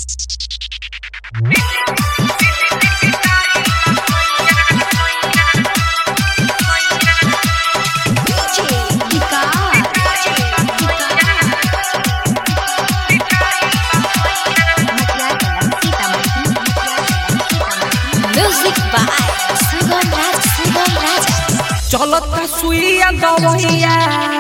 Music by Sugam Raj, Sugam Raj. चलता सुइया दवैया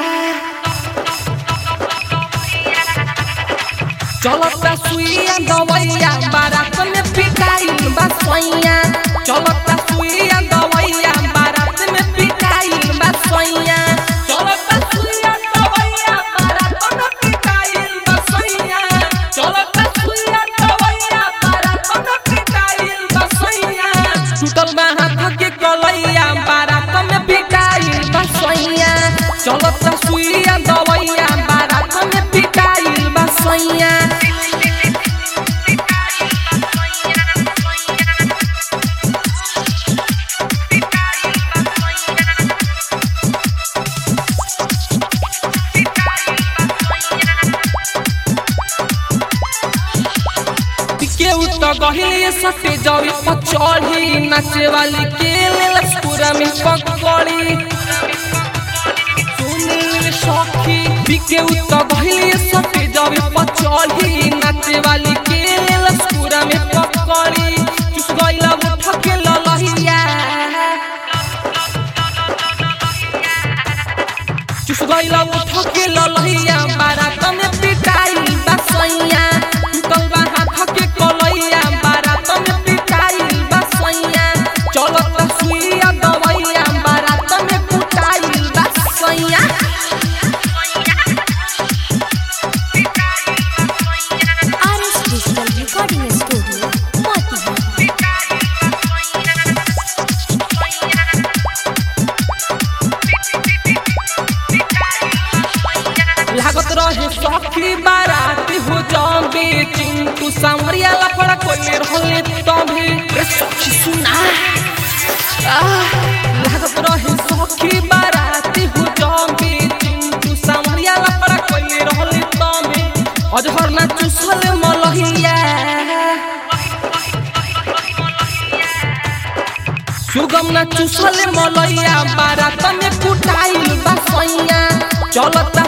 चलता सुइया दवैया बारात में पिटाइल बा सोइया चलता सुइया दवैया बारात में पिटाइल बा सोइया चलता सुइया दवैया बारात में पिटाइल बा सोइया चलता सुइया दवैया बारात में पिटाइल बा सोइया टूटल बा हाथ के कलैया बारात में पिटाइल बा सोइया चलता सुइया दवैया बारात में पिटाइल बा सोइया केहू तो गहिली सटे जवी पचौड़ी नाचे वाली के लेलस पूरा में पकड़ी सुनील सखी केहू तो गहिली सटे जवी पचौड़ी नाचे वाली के लेलस पूरा में पकड़ी चुस गइला उठ के ललहिया चुस गइला उठ के ललहिया बारात में पिटाई बसैया टूटल बा हाथ के कलैया बारात में पिटाई बसैया चलत सुइया दवैया बारात में कुटाई बसैया RS Digital Recording Studio, Motiha. लागत रहे सखी बाराती हो जबे चिंटू सांवरिया लफड़ा कोई रहले तभी रे सखी सुना आह, लागत रहे सखी बाराती हो जबे चिंटू सांवरिया लफड़ा कोई रहले तभी अजहर ना चुसल मलहिया सुगम ना चुसल मलैया बारात में कुटाइल बसैया चलत